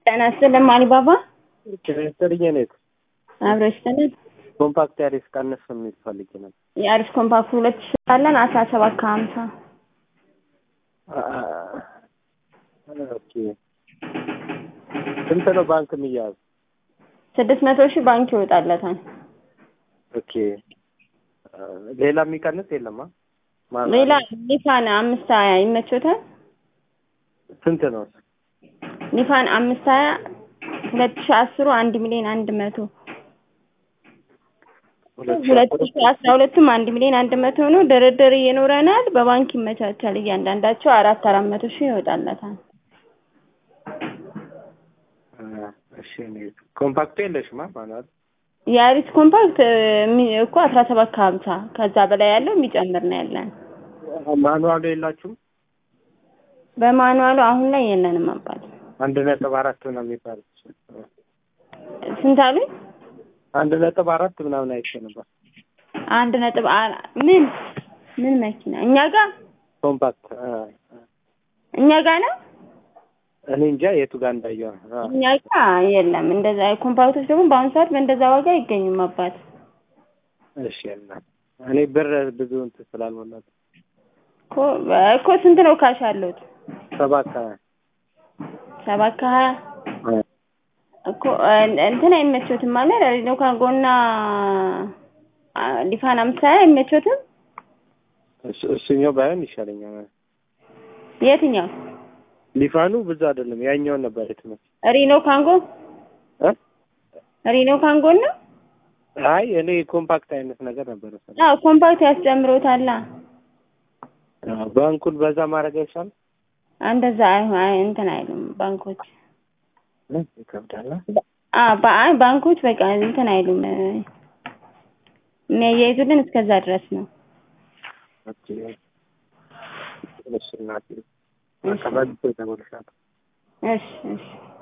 ጤና ይስጥልኝ አሊባባ ስትልኝ ኔት አብሮ ይስጥልን። ኮምፓክት ያሪስ ቀንስ የሚል ፈልጌ ነበር። የአሪፍ ኮምፓክት ሁለት ሺ አለን አስራ ሰባት ከሀምሳ ኦኬ ስንት ነው ባንክ የሚያዝ? ስድስት መቶ ሺህ ባንክ ይወጣለታል። ኦኬ ሌላ የሚቀንስ የለማ? ሌላ ኒፋን አምስት ሀያ ይመቾታል። ስንት ነው? ኒፋን አምስት ሀያ ሁለት ሺ አስሩ አንድ ሚሊዮን አንድ መቶ ሁለት ሺ አስራ ሁለቱም አንድ ሚሊዮን አንድ መቶ ነው። ድርድር ይኖረናል። በባንክ ይመቻቻል። እያንዳንዳቸው አራት አራት መቶ ሺህ ይወጣለታል። እሺ ኮምፓክቱ የለሽማ ማለት የአሪስ ኮምፓክት የሚ- እኮ አስራ ሰባት ከሀምሳ ከዛ በላይ ያለው የሚጨምር ነው ያለን። ማኑዋሉ የላችሁም? በማኑዋሉ አሁን ላይ የለንም አባት። አንድ ነጥብ አራት ምናምን የሚባል ስንት አሉኝ? አንድ ነጥብ አራት ምናምን አይቼ ነበር። አንድ ነጥብ አ- ምን ምን መኪና እኛ ጋር ኮምፓክት እኛ ጋር ነው እኔ እንጃ የቱ ጋር እንዳየው ነው። እኛ ጋር የለም። እንደዛ ኮምፓክቶች ደግሞ በአሁኑ ሰዓት በእንደዛ ዋጋ አይገኙም አባት። እሺ እና እኔ ብር ብዙ እንትን ስላልሆነ እኮ እኮ ስንት ነው ካሽ አለሁት? ሰባት ሀያ ሰባት ከሀያ እኮ እን- እንትን አይመቾትም ማለት ሪኖ ካንጎና አ፣ ሊፋን አምሳ አይመቾትም። እሱ- እሱኛው ባይሆን ይሻለኛል። የትኛው ሊፋኑ ብዙ አይደለም፣ ያኛውን ነበር የትምህርት ሪኖ ካንጎ እ? ሪኖ ካንጎ ነው። አይ እኔ ኮምፓክት አይነት ነገር ነበር መሰለኝ። አዎ ኮምፓክት ያስጨምሮታላ። አዎ፣ ባንኩን በዛ ማድረግ አይቻልም? እንደዛ አይሆን አይ እንትን አይሉም ባንኮች። እ? ይከብዳል። አ በአይ ባንኮች በቃ እንትን አይሉም እ፣ የሚያያይዙልን እስከዛ ድረስ ነው። ኦኬ እሺ እናቴ በቃ በዚህ ተጎልሻለሁ። እሺ እሺ